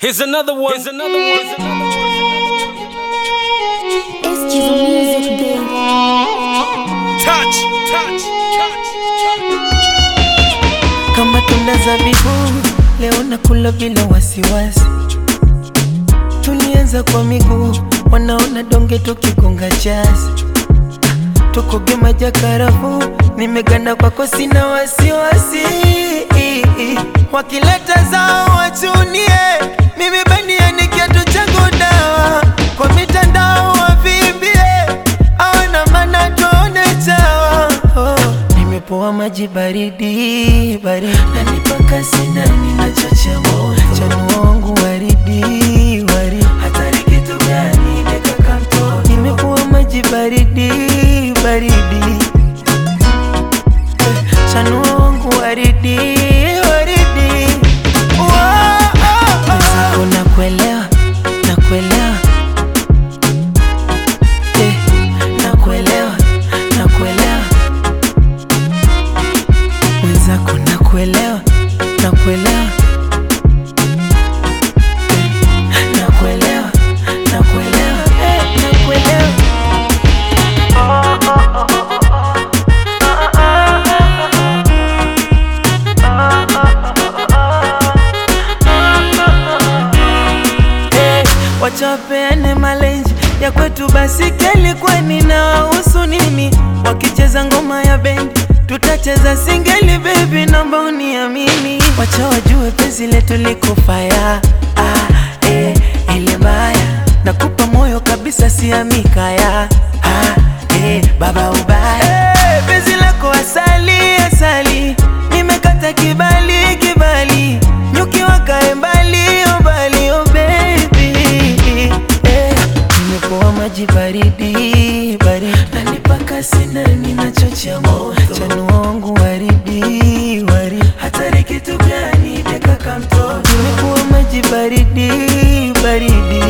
Here's another one. Here's another one. Here's another one. It's Jizzle Music, babe. Touch, touch, touch, touch. kama tunda zabibu, leo nakula bila wasiwasi. Tulianza kwa miguu, wanaona donge tukigonga jazi, tukoge maja karafu, nimeganda kwako, sina wasiwasi. Wakileta zao wachunie, mimi bandia ni kiatu changu dawa, kwa mitandao wavimbie, awana maana tuone chawa oh. Nimepoa maji baridi baridi, nanipaka sina ninachochea moto, chanua wangu waridi waridi, hatari kitu gani dekaka mtoto, nimepoa maji baridi baridi, Eh, chanua wangu waridi waridi, Wow, oh, oh. Nakuelewa, nakuelewa Eh, nakuelewa, nakuelewa mwenzako nakuelewa nakuelewa Eh, nakuelewa nakuelewa Eh, nakuelewa Eh, wacha wapeane malenji ya kwetu basi keli kwani na wahusu nini wakicheza ngoma ya bendi tutacheza singeli bebi naomba uniamini wacha wajue penzi letu liko faya ah, eh, ile mbaya nakupa moyo kabisa siamikaya ah, eh, baba ubaya eh, penzi lako asali asali nimekata kibali kibali nyuki wakae mbali oh mbali oh baby eh, nimepoa maji baridi baridi nanipaka sina ninachochea moto chanua wangu waridi waridi hatari kitu gani dekaka mtoto nimepoa maji baridi baridi